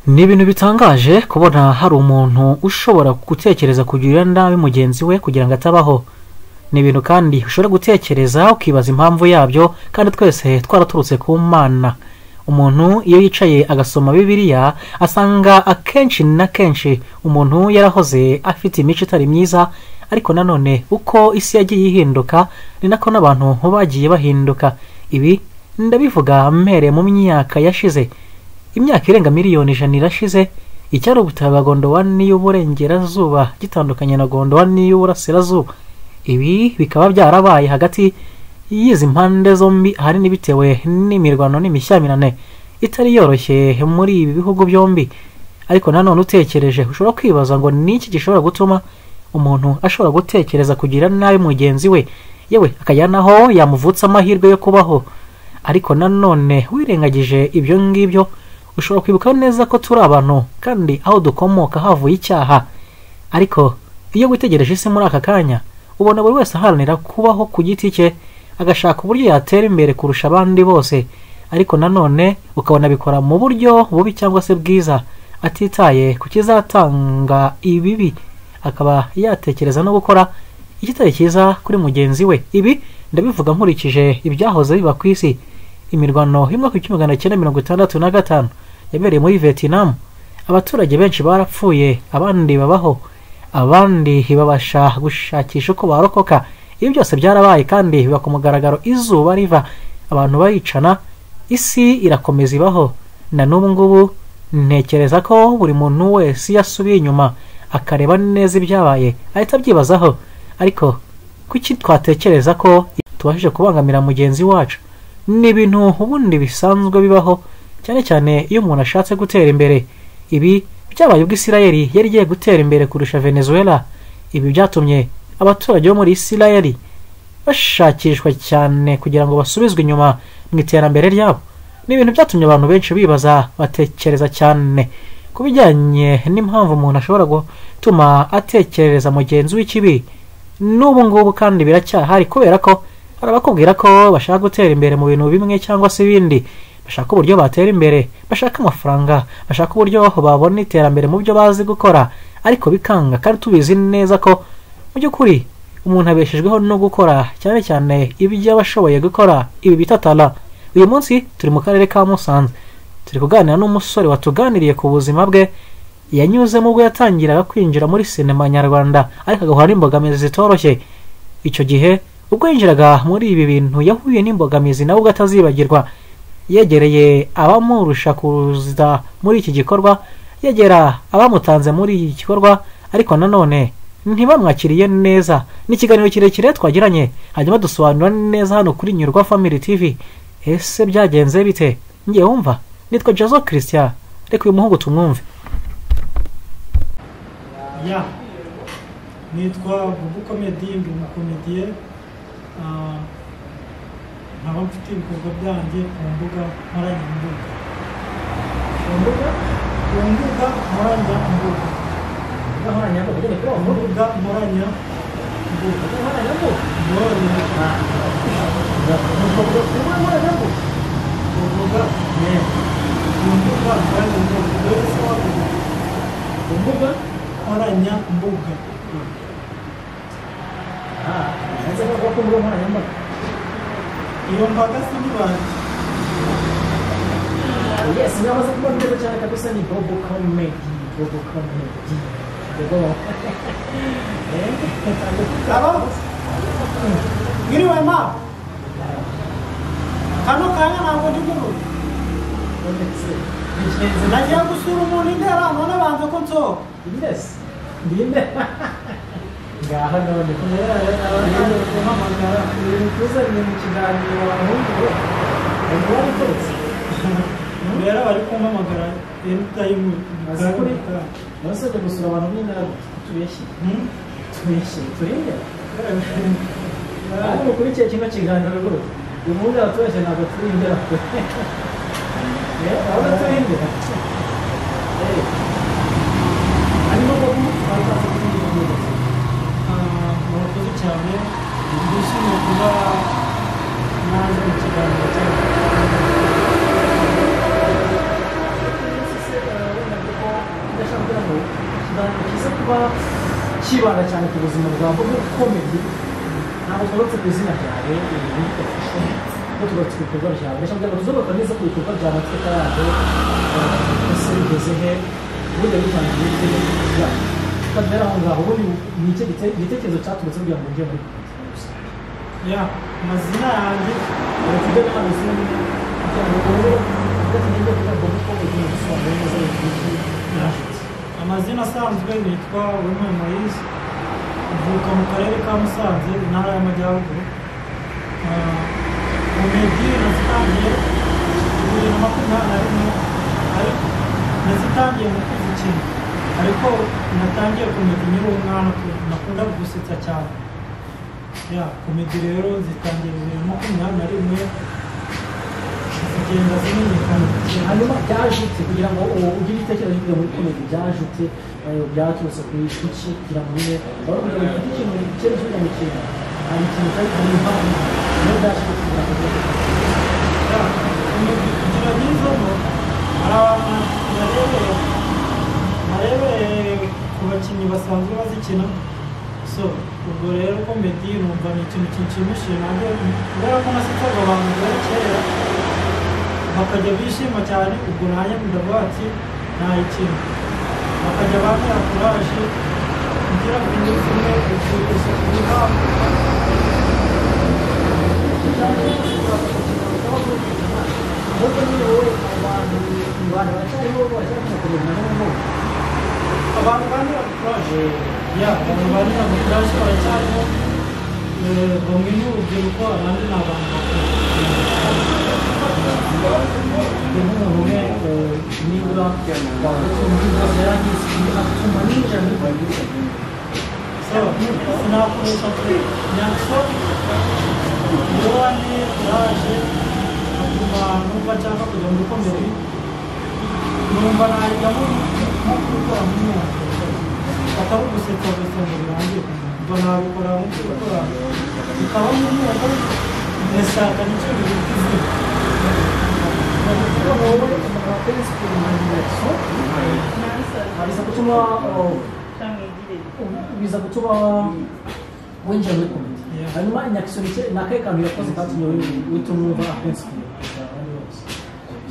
ni ibintu bitangaje kubona hari umuntu ushobora gutekereza kugirira nabi mugenzi we kugira ngo atabaho ni ibintu kandi ushobora gutekereza ukibaza impamvu yabyo kandi twese twaraturutse ku mana umuntu iyo yicaye agasoma bibiliya asanga akenshi na kenshi umuntu yarahoze afite imico itari myiza ariko nanone uko isi yagiye ihinduka ni nako n'abantu bagiye bahinduka ibi ndabivuga mpereye mu myaka yashize imyaka irenga miliyoni ijana irashize icyari ubutaka bwa gondowani y'uburengerazuba gitandukanye na gondowani y'uburasirazuba ibi bikaba byarabaye hagati y'izi mpande zombi ahanini bitewe n'imirwano n'imishyamirane itari yoroshye muri ibi bihugu byombi ariko nanone utekereje ushobora kwibaza ngo ni iki gishobora gutuma umuntu ashobora gutekereza kugira nabi mugenzi we yewe akajya naho yamuvutsa amahirwe yo kubaho ariko nanone wirengagije ibyo ngibyo ushobora kwibuka neza ko turi abantu kandi aho dukomoka havuye icyaha ariko iyo witegereje isi muri aka kanya ubona buri wese aharanira kubaho ku giti cye agashaka uburyo yatera imbere kurusha abandi bose ariko nanone ukabona abikora mu buryo bubi cyangwa se bwiza atitaye ku kizatanga ibibi akaba yatekereza no gukora igitari cyiza kuri mugenzi we ibi ndabivuga nkurikije ibyahoze biba ku isi imirwano y'umwaka w'igihumbi magana cyenda mirongo itandatu na gatanu yabereye muri vietnam abaturage benshi barapfuye abandi babaho abandi babasha gushakisha uko barokoka ibi byose byarabaye kandi biba ku mugaragaro izuba riva abantu baricana isi irakomeza ibaho na n'ubu ngubu ntekereza ko buri muntu wese iyo asubiye inyuma akareba neza ibyabaye ahita abyibazaho ariko kuki twatekereza ko tubashije kubangamira mugenzi wacu ni ibintu ubundi bisanzwe bibaho cyane cyane iyo umuntu ashatse gutera imbere ibi byabaye ubwo isirayeli yari igiye gutera imbere kurusha venezuela ibi byatumye abaturage bo muri isirayeli bashakishwa cyane kugira ngo basubizwe inyuma mu iterambere ryabo ni ibintu byatumye abantu benshi bibaza batekereza cyane ku bijyanye n'impamvu umuntu ashobora gutuma atekereza mugenzi w'ikibi n'ubu ngubu kandi biracyahari kubera ko hari abakubwira ko bashaka gutera imbere mu bintu bimwe cyangwa se ibindi bashaka uburyo batera imbere bashaka amafaranga bashaka uburyo babona iterambere mu byo bazi gukora ariko bikanga kandi tubizi neza ko mu by'ukuri umuntu abeshejweho no gukora cyane cyane ibyo aba ashoboye gukora ibi bita tara uyu munsi turi mu karere ka musanze turi kuganira n'umusore watuganiriye ku buzima bwe yanyuzemo ubwo yatangiraga kwinjira muri sinema nyarwanda ariko agahura n'imbogamizi zitoroshye icyo gihe ubwo yinjiraga muri ibi bintu yahuye n'imbogamizi nawe ubwo atazibagirwa yegereye abamurusha kuza muri iki gikorwa yegera abamutanze muri iki gikorwa ariko nanone ntibamwakiriye neza ni ikiganiro kirekire twagiranye hanyuma dusobanura neza hano kuri nyurwa family tv ese byagenze bite ngiye wumva nitwa jazo christian reka uyu muhungu tumwumve ya nitwa bubu komedi bubu komediye nkaba mfite ibikorwa byanjye ku mbuga nkoranyambaga ku mbuga ku mbuga nkoranyambaga nkoranyambaga nyine kuri ku uwo muhungu mbuga nkoranyambaga nkoranyambaga ndoroheje ku mbuga Yeah. ku mbuga nkoranyambaga dore se wavuga ku mbuga nkoranyambaga ah ndetse no ku mbuga nkoranyambaga iyo mbaga si n'ibanje yes namaze kuba neza cyane kabisa ni bobo comedy bobo comedy bobo Halo? Gini wema. Kano kanya ntabwo ndi mu rugo. Nagiye gusura umuntu indera none banze ko nsohoka. yes ndinde ngaha none kubera Nagiye abantu kumpamagara. tuzanye mu kiganiro abahungu we ubwo ari Rero bari kumpamagara anytime. Azi kuri? Nasabye gusura abantu b'inama tubeshye tubeshye turinde ariko kuri cya kino kiganiro rwose uyu munsi abaturage ntabwo turindira abo turindira Arimo ko bakaza kumpamagara. Ah, murakoze cyane. Ndishimye kuba naje mu kiganiro cyanyu. Eh, kibanda cyane ku buzima bwawe bwo gukomeye ntabwo tugarutse ku izina ryawe ibi bidufashe ko tugarutse ku bikorwa byawe ndashaka kugira ngo tuzobaka neza ku bikorwa byawe twita yaje ese bigeze he ubundi bitangiye ibitekerezo byawe tukagera aho ngaho ubundi ni iki gite- igitekerezo cyaturutse kugira ngo ujye muri ya amazina yanjye ubu tujye nama izindi kugira ngo ubu tugatugende kugira ngo uko ugiye gusobanura neza ibintu byinshi amazina asanzwe nitwa Uwimana Moise mvuka mu karere ka Musanze intara y'Amajyaruguru Ah, komedi nazitangiye bibiri na makumyabiri na rimwe ariko nazitangiye mu kwezi kimwe ariko natangiye komedi nkiri umwana ku- nakundaga gusetsa cyane ya komedi rero zitangiye bibiri na makumyabiri na rimwe zigenda zimenyekana hanyuma byajutse kugira ngo uwo ugire ibitekerezo kugira ngo ukomeze byajutse eh, byaturutse ku ishiki kugira ngo nyine bari kugira ngo ufite ikintu kiri kugira ngo kintu hari ikintu cyari kugira ngo impamvu niyo byashutse kugira ngo ugere ku kintu. kugira nyirizamo hari abantu narebeye narebeye ku bakinnyi basanzwe bazikina so ubwo rero komedi numva ni ikintu kinshimishije nanjye kubera ko nasetsaga abantu bari kera bakajya bishima cyane ubwo nanjye ndavuga ati nayikina bakajya bambara kuraje kugira ngo indi kimwe gusa kubihabwa ahubwo nyine wowe abantu mu bantu bacyariho bacyarimo kumenya n'ubu abantu bandira kuraje ya abantu bandira kuraje baracyariho Eh, bamwe ni urubyiruko abandi ni abantu bakuru umuntu umwe eh, nibura wavutse mu kibazo yarangiza atuma nijoro so sinakoresha kuri nyakso ndora ni kuraje atuma numva nshaka kujya muri komedi numva najyamo nko kubikora muri mwaka atari ugusetsa gusa ngo birangire mba nabikora nko kubikora bikaba muri mwaka ndashaka nicyo bibita izina kugira ngo wowe umuntu wakoze siporo mu ngeso biza gutuma eh, biza gutuma winjira muri komite Yeah. hanyuma inyakisono cye ni akahe kantu yakoze katumye wituma wumva akenshi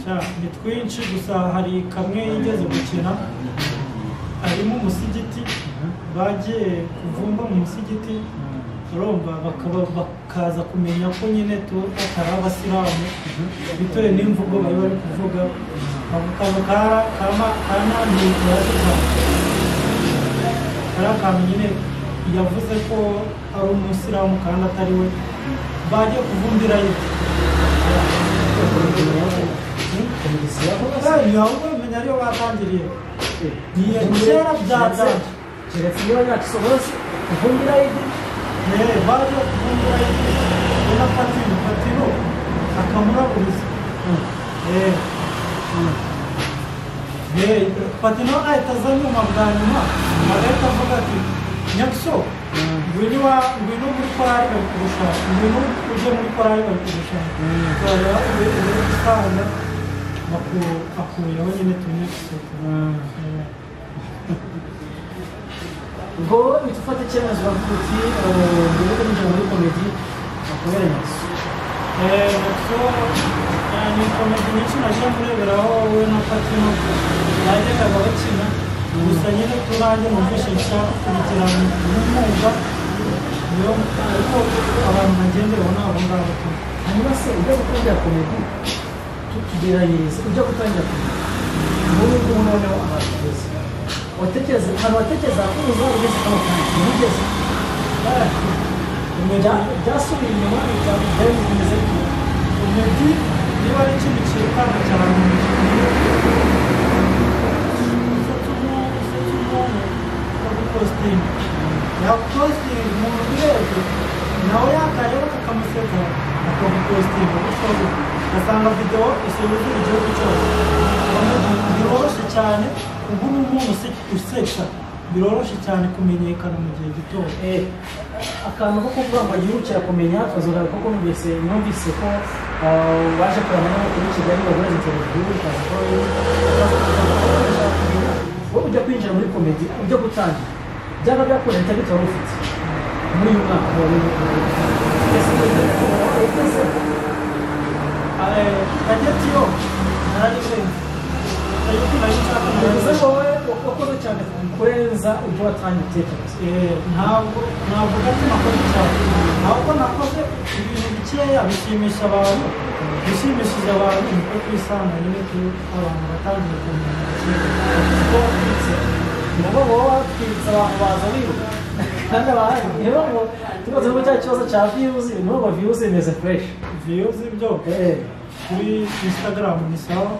Sha, ni twinshi gusa hari kamwe yigeze gukina harimo umusigiti bagiye kuvumba mu musigiti urumva bakaba bakaza kumenya ko nyine tu atari abasilamu bitewe n'imvugo bari bari kuvuga ako kantu kara- kama kanantuye cyane kariya kantu nyine yavuze ko ari umusilamu kandi atari we bagiye kuvumbira yibyo keretse Hey, ahubwo bimenya ariyo batangiriye Niyo kera byatangiye niba inyakisono yose uvumbira yidi Eh, baje kuvumbura yibyo ubona patino patino akamuraburiza Eh. Eh, patino ahita aza nyuma bwa nyuma agahita avuga ati nyakiso ngwino iwa- ngwino muri korari bari kugushaka ngwino ujye muri korari bari kugushaka Korari uri- uri gutanga, baku- akuyeho nyine tunyakiso ubwo wowe uhita ufata icyemezo uravuga uti eh, ngiye kwinjira muri komedi akabera inyakisono nako ni komedi nyinshi najya mureberaho wowe na patino bagendaga bakina gusa nyine turange numvishe nshaka kubigira nk'umwuga niyo ariko abantu bagenderaho ni abo ngabo tu hanyuma se ujya gutangira komedi tugerageze ujya gutangira komedi ubu ngubu noneho abantu bageze watekereza ahantu watekereza ko uzaba ugeze kano kanya ntugeze Bya- byasubiye inyuma bya- byari bimeze gutya. komedi niba ari ikintu cyikanga cyane mu mubiri kositimu yakositimu umuntu uri hejuru nawe yakareba kakamuseka akamukositimu gusoza asanga videwo isoza igihugu cyose biroroshye cyane ubu ni umuntu use- usetsa biroroshye cyane kumenyekana mu gihe gitoya Eh, akantu ko kuvuga ngo yihutira kumenya kazogaruka kuko numvise numvise ko ah, waje kureba n'amakuru i kigali bagureze televiziyo ukaza ko wowe ujya kwinjira muri komedi ujya gutangira byaba byakoze bitari wari ufite muri uyu mwaka wari ufite hagati yo narayisenze ariko nayishaka bivuze neza ko wowe wakoze cyane kurenza ibyo watangiye gutekereza ntabwo navuga ko nakoze cyane ahubwo nakoze ibintu bikeya bishimisha abantu bishimishije abantu niko twisanga nyine turi abantu batangiye kumenya kuko wabitse nabo baba batwibutsa abantu baza biruka kandi abahari niyo ngo tubaze ko cya kibazo cya viyuzi n'ubu viyuzi imeze fureshi viyuzi byo kuri instagram ni sawa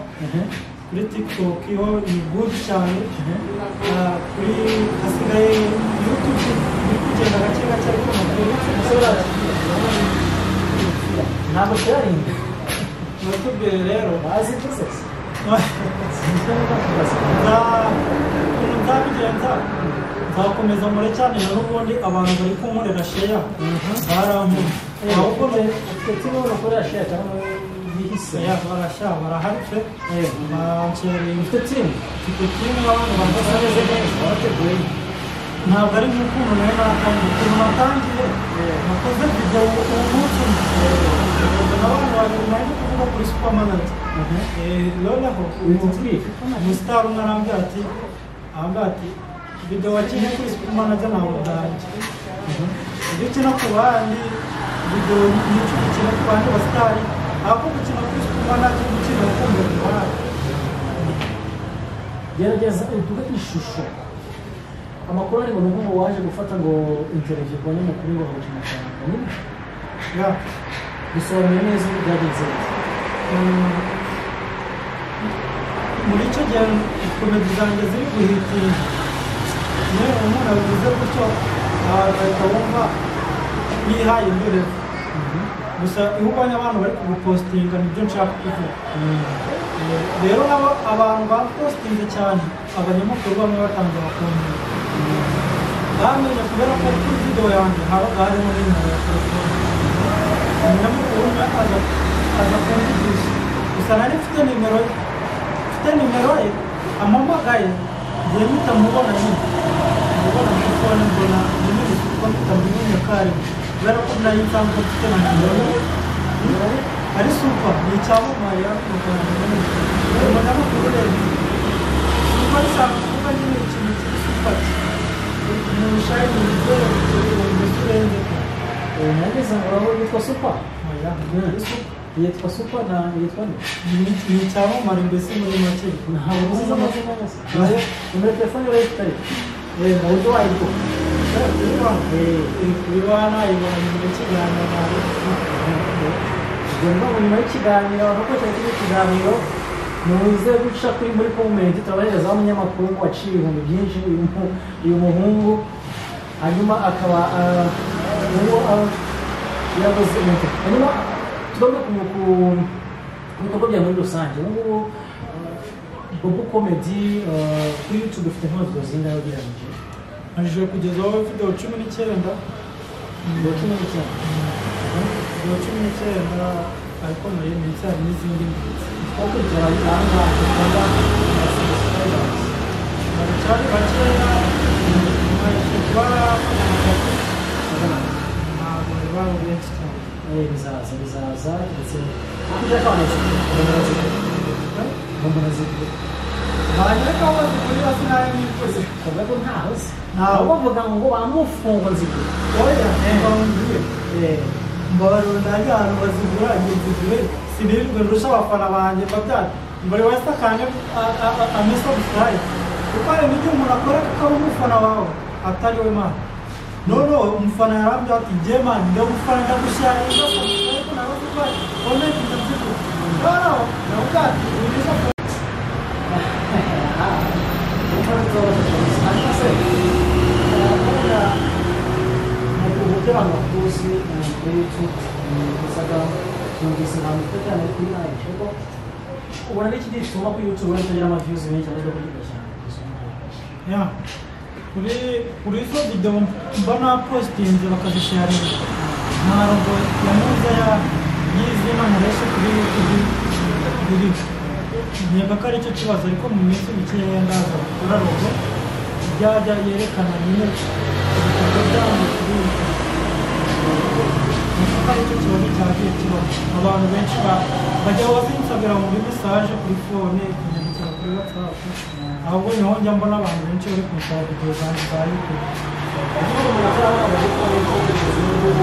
kuri tiktok ho ni good cyane Ah, kuri hasigaye youtube iri kugenda gake gake ariko amakuru umusore ntabwo sharingi youtube rero bazi ibyose ukuntu nzabigenza nzakomeza mure cyane na n'ubundi abantu bari kunkorera sheya barankura ahubwo ahubwo ne ufite ibintu ukorera sheya cyangwa yihise sheya barashya baraharitse bancereye ufite timu mfite kimwe abantu bameze bameze neza neza barateguye ntabwo ari nk'ukuntu nawe natangiye ukuntu natangiye nakoze video uwo munsi umwe abantu babiri naje kuvuga kuri supermarket Eh, noneho uyu uyu mutwika umusitari umwe arambwira ati arambwira ati video wakinnye kuri supermarket ntabwo bwanjye ibyo ukina ku bandi video nyinshi ukina ku bandi basitari ahubwo gukina kuri supermarket gukina ukumva ku bandi gerageza uduhe ishusho amakuru ari ngo ni nk'ubu waje gufata ngo interiviyu ku banyamakuru ngo bahuje amafaranga nyine Yeah. bisobanuye neza uko byagenze Mm. muri icyo gihe komedi zanjye ziri guhitinga yewe umuntu abivuze gutyo ah, agahita wumva yihaye imbere gusa iyo ubonye abantu bari kugupositinga nibyo nshaka kuvuga Eh, rero nabo abantu bapositinze cyane abanyamakuru bamwe batangira kumenya bamenye kubera ko kuri video yanjye habaga harimo n'imero ya telefone umunyamakuru umwe aza aza kumvugisha gusa nari mfite nimero ye mfite nimero ye amuhamagaye ngiye mpita mubona nyine mubona muri fone mbona nyine gusa uko mutamumenye karimwe kubera ko nayo nsanzwe mfite na nimero ye ari supa ni icyamamare yamukorana nyine umunyamakuru rero supa risanzwe kuba nyine ikintu kiri supa umuntu ushaka ibiryo mbese urengeka nageze ngo aho yitwa supa oya ari supa yitwa supa na yitwa nde ni icyamamare mbese muri make ntabwo uzi amazina yose nimero ya telefone yari ifitari mu buryo wayigura ubwo ni nyuma y'ikiganiro nk'uko cyari kiri ikiganiro muze guca kuri muri komenti turabaherezaho umunyamakuru ngo waciye ibihumbi byinshi uyu mu- uyu muhungu hanyuma akaba ah, uwo ah, yabuze moto hanyuma tugomba ku- ku- ku bikorwa bya muri rusange ubu ngubu ah, bobo komedi ah, kuri youtube ufite nk'abavuga zingahe ugereranyije aje kugezaho video cumi n'icyenda ngo cumi n'icyenda video cumi n'icyenda ariko nayo ni icyaha n'izindi mbitsi twakurikirana ahangaha dukora subscribers baracyari bakeya baje barakomeza ntabwo bari bari benshi cyane Eh, bizaza bizaza ndetse hakurya kabonetse mbona mbona zikuru barareka aho bazikorera sinayo nikuze kavuga ko ntaho se Ntaho. ntaho bavuga ngo bamufunga zikuru oya mbabonye mbabarunda hajya ahantu bazigura ngizigiwe sinirirwe ndusha abafana banjye mbabyara mbari wese akanje amesa gusaye kuko hari n'ibyo umuntu akora kuko ari umufana wawe atari we mani noneho umufana yarambwira ati ngiye mani ndagufana ndagushyaye ariko nawe urwaye komenti ndabyigura noneho ndavuga ati uyu ni soko ubona ni ikindi gituma kuri youtube wenda utagira amaviyuzi menshi ahubwo kuri gashyamba Ya. kuri kuri izo video mba napositinze bakazisharinga nta rogo ya muza ya y'izina nkoresha kuri youtube riri nkenga ko aricyo kibazo ariko mu minsi mikeya ndaza gukora rogo byajya yerekana nyine ibikorwa byanyu kuri iyi si. kuko aricyo kibazo cyagiye kibaho abantu benshi ba- bajya bazinsabira muri mesaje kuri fone kunyandikira kuri watsapu ahubwo niho njya mbona abantu benshi bari kunsaba videwo zanjye za yutube ariko umuntu atari amaze kuba ari ko kugeza n'ubu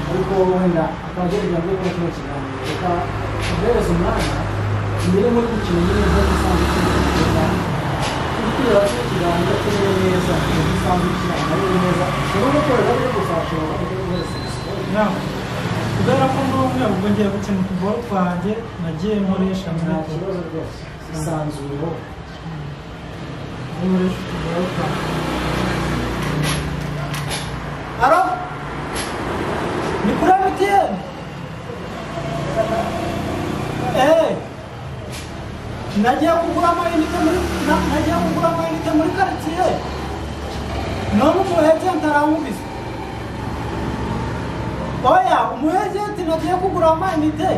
ariko wenda akaba agiye kugira ngo akore kino kiganiro reka tuguhereze umwanya tumere muri iki kintu nyine nk'uko usanzwe tubivuga twitwira kino kiganiro tumere neza nk'uko usanzwe tubivuga ari neza ushobora no korera byo kuzashobora kuko uhereza imisoro inama kubera ko n'umwe ubwo ngiye gukina utuboro twanjye nagiye nkoresha muri nta twe kibazo rwose isanzuro nkoresha utuboro twanjye aro ni kuri mtn eee nagiye kugura amayinite muri na- nagiye kugura amayinite muri karitsiye none umu ejenti arankubise oya umu ejenti nagiye kugura amayinite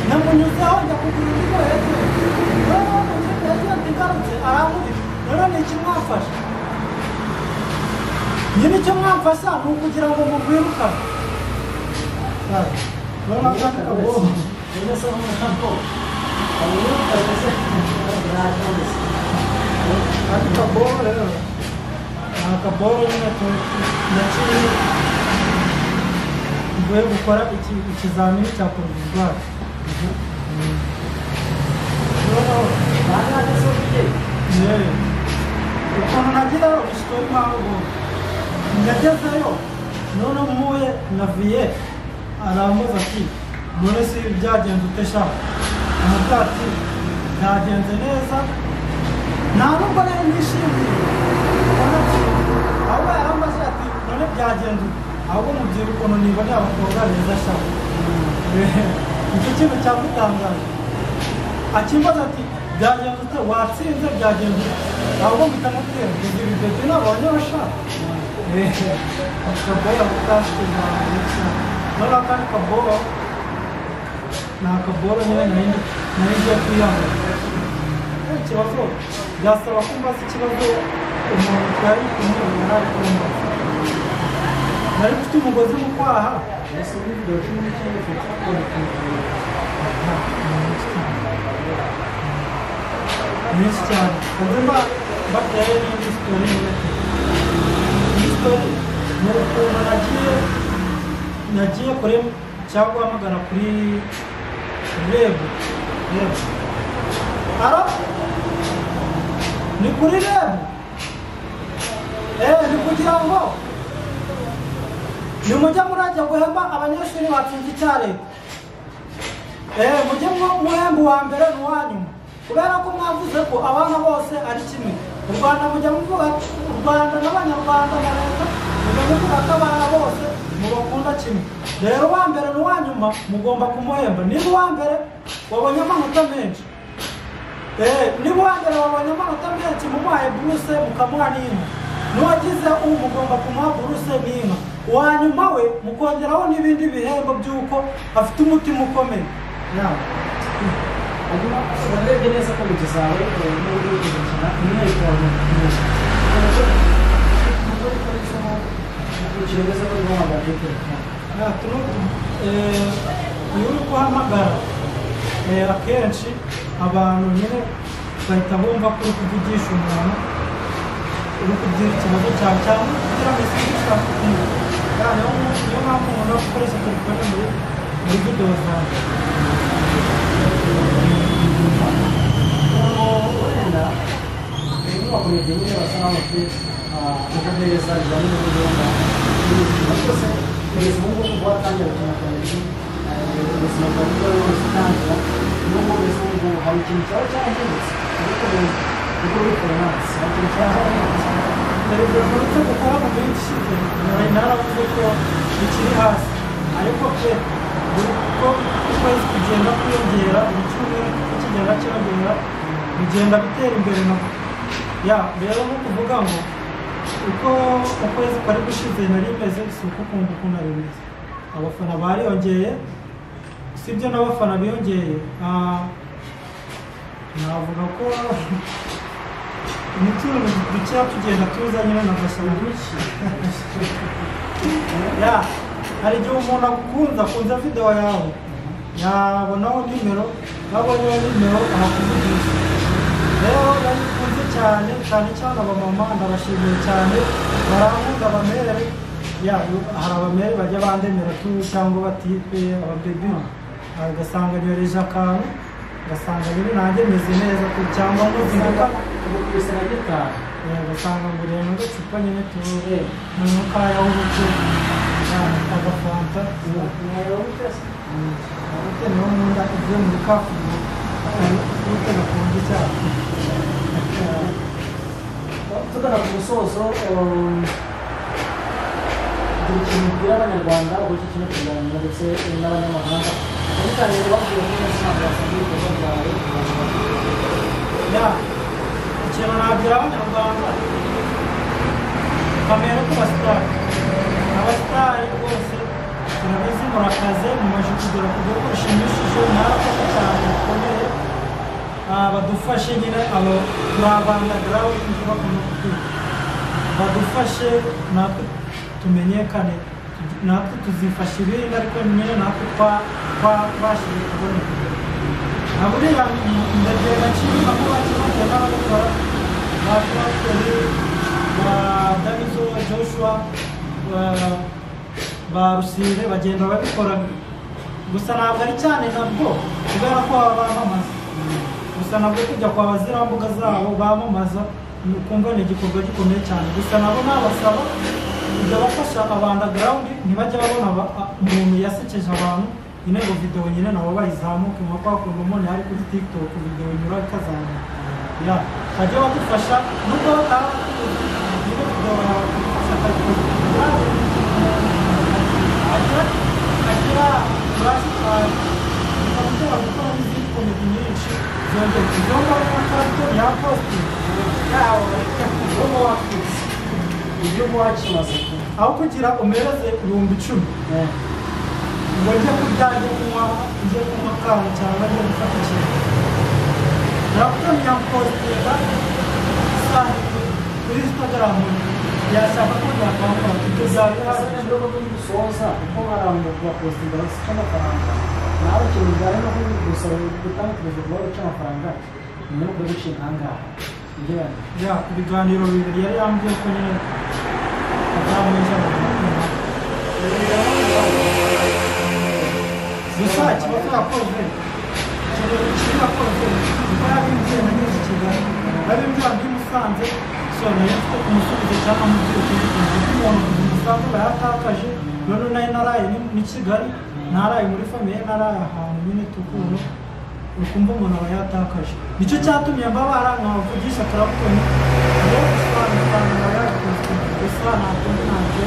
namunyuzeho njya kugura undi mu ejenti none uwo mu ejenti igarutse arankubise rero ni iki mwafashe nyine icyo mwamfasha ni ukugira ngo mumwirukane urabona ko ari akabohoro aka kaboro rero ni akaboro nyine tu- naciye mvuye gukora iki- ikizamini cya porovizwari ukuntu nagira ubusitori mpamvu nagezeyo none muye naviye arambaza ati none si byagenze ute sha amubwira ati byagenze neza nta nubwo nari nishimiye none ati ahubwo yarambaza ati none byagenze ute ahubwo mubwira ukuntu niboneye abakobwa beza sha icyo kintu cyamutangaje akimbaza ati byagenze ute watsinze byagenze ute ahubwo mpita mutera ibyo bidoti nabonye bashaka akaboya mutashyize ahantu cyane noneho akandi kaboro ni akaboro nyine nari nari ngiye kwiyambaza Eh, ikibazo byasaba ko mbaza ikibazo umuntu twari kumwe yari kumbaza nari mfite umugozi mu kwaha mbese muri video cumi n'icyenda turi kumwe nyinshi cyane ubu mba bateye n'indi sitori iyi sitori ni ukuntu nagiye nagiye kuri cyangwa guhamagara kuri rebu rebu ara ni kuri rebu eee ni kugira ngo ni mujye murajya guhemba abanyeshuri batsinze icya leta eee mujye mu- muhemba uwa mbere n'uwa nyuma kubera ko mwavuze ko abana bose ari kimwe u rwanda mujya muvuga u rwanda n'abanyarwanda na leta mujya muvuga ko abana bose mubakunda kimwe rero uwa mbere n'uwa nyuma mugomba kumuhemba niba uwa mbere wabonye amanota menshi eee niba uwa mbere wabonye amanota menshi mumuhaye buruse mukamuha n'inka n'uwagize ubu mugomba kumuha buruse n'inka uwa nyuma we mukongeraho n'ibindi bihembo by'uko afite umutima ukomeye inama hanyuma urarebye neza ko inzu zawe n'uburyo uri kuzikina umwihariko wawe ni ukunesha nubwo bikoresho ukurikiye neza ko uri guhamagara kuri telefone Nta turutu. Eh, iyo uri guhamagara eh, akenshi abantu nyine bahita bumva ko uri kuvugisha umuntu uri kubwira ikibazo cyawe cyangwa kugira ngo isi ishaka kumva kandi niyo mpamvu umuntu ari gukoresha telefone muri muri videwo zawe wenda iyi nyubako ni nyine basa naho bafite ubuhereza bijyanye n'ubunyobwa ibintu byose kugeza ubu ngubu kuba watangira gukina karate ubuzima bwawe bwawe bwose utangira niyo mpamvu ubu ngubu hari ikintu cyaba cyarahindutse ariko ubu uko ubikora ntabwo hari ikintu cyaba cyarahindutse perezida uretse gukora mu minsi ishize nari naravuze ko bikiri hasi ariko pe uko ukwezi kugenda kwiyongera buri cyumweru uko kigenda cyiyongera bigenda bitera imbere nako ya rero ni ukuvuga ngo uko ukwezi kwari gushize nari meze si uko kumva uko nari meze abafana bariyongeye sibyo n'abafana biyongeye ah, navuga ko imiturire dukeya tugenda tuzanye n'agashyamba ya hari igihe umuntu agukunze akunze videwo yawe yabonaho nimero yabonyeho nimero arakuvugisha rero bayikunze cyane cyane cyane abamama ndabashimiye cyane barangunda abamerere ya hari abamere bajya bandemera tu cyangwa batitwe ababebi ugasanga nyoreje akantu ugasanga nyine nanjye meze neza tu cyangwa muzirika ubu ku isana gitaha ugasanga nguriye n'agacupa nyine tuwe Eh. mu kayawurute agafanta yawurute niho nkunda ibyo muri kafudu akayawurute gakunze cyane tugana ku musozo um, hari ikintu ubwira abanyarwanda uburyo ikintu kuganira ndetse n'abanyamahanga cyane cyane babwiye ko umunsi ntabwo wasanga ibikorwa byawe kugira ngo babyumve. ya ikintu nabwira abanyarwanda kamera ku basitari abasitari rwose turabizi murakaze mumaze kugera ku rwego rushimishije mwarakoze cyane bikomeye Ah, badufashe nyine abo turabanda garawundi bakunda kutwiga badufashe natwe tumenyekane natwe tuzifasha ibindi ariko nyine natwe twa- twa- twashoboye kuboneka aburiya ndagenda nshima kuba kimwe n'ababikora ba pasiteri ba davizo joshua ba- ba rusire bagenda babikora gusa ntabwo ari cyane nabwo kubera ko baba bamamaza gusa nabwo kujya kwa bazirambuga zabo bamamaza ni- kumva ni igikorwa gikomeye cyane gusa nabo nabasaba kujya bafasha abandagirawundi ntibajya babona aba- a- umuntu yasekeje abantu nyine ngo videwo nyine nabo bayizamuke nka kwa kuntu umuntu yari kuri tiktok videwo inyura ikazamuka ya bajya badufasha nubwo bataba nyine videwo yawe ikadufasha akayikora agira furashi cyane bakunda gukora n'izindi komedi nyinshi zongera ikigongo n'akato yakoze yawe uba wakoze ibyo uba wakimaze kuba aho kugira umereze ibihumbi icumi ngo njye kurya njye kunywa njye kunywa kawe cyangwa njye gufata ikintu nakutamya positera saa kuri instagram yashaka ko yakambara ibyo Asabye zawe nubwo muri gusoza kuko harambuye kuba posita imbaratsi cy'amafaranga nawe ikintu bijyanye no gusa gutanga perezida wawe cy'amafaranga nyuma yo kuba biciye ahangaha ibyo yari ya ibiganiro bibiri yari yambwiye ko nyine azamuja gusa kiba cyarakozwe kiba cyarakozwe kuko yabimbwiye na nyiri kigali yabimbwiye ndi musanze so nayo mfite kumusubiza cyangwa mubwira ikindi kintu kuko umuntu kuva i musanze aba yatakaje noneho nayo naraye ni- ni kigali naraye muri famiye naraye ahantu nyine tukuntu ukumva umuntu aba yatakaje nicyo cyatumye mbabara nkabavugisha turabutoni ngo gusobanukirana aba yakunzwe gusa ntabwo ntabwo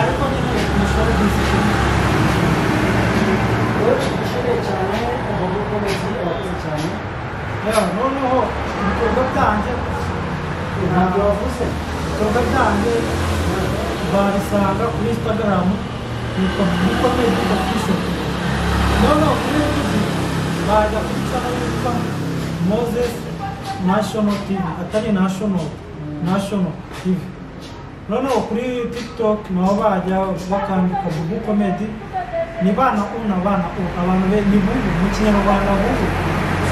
ariko nyine umushoro w'izikina rero dushobore cyane umuntu ukomeze abakoze cyane rero noneho ibikorwa byanjye ntabwo wavuze ibikorwa byanjye babisanga kuri instagram yitwa yitwa facebook official noneho kuri youtube bajya kuri channel yitwa moses national tv atari national national tv noneho kuri tiktok naho bajya bakandika bubu comedy ni bana una bana u abantu be ni bubu mu kinyarwanda bubu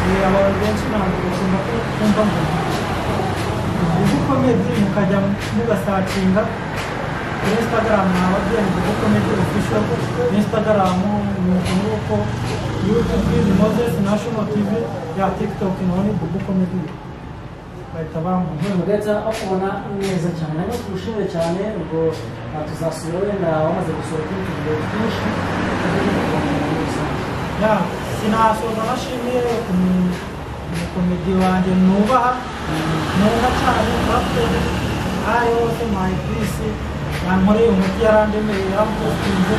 Eh, abantu benshi ntabwo bakunda kumva ngo uko mezi mukajya mugasacinga kuri instagram nababyeyi uko mezi official instagram ni uko youtube ni moses national tv ya tiktok naho ni bubu comedy bahita bamubona ntugahita bakubona neza cyane ariko tugushimire cyane ubwo ah, tuzasubira wenda wamaze gusohoka ibindi bintu byinshi muri rusange ya sinasoza nashimiye umu- umukomedi wanjye nubaha nubaha cyane muraperi ayo yose mayi pisi yankoreye umuti yarandemeye yarampostinze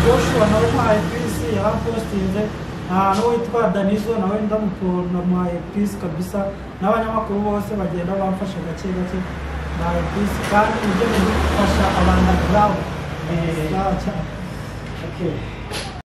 joshua nawe mayi pisi yarampostinze Ah, n'uwitwa danizo nawe ndamukunda mayi pisi kabisa n'abanyamakuru bose bagenda bamfasha gake gake mayi pisi kandi nibyo biri gufasha abantu gawe Eh. cyane Okay.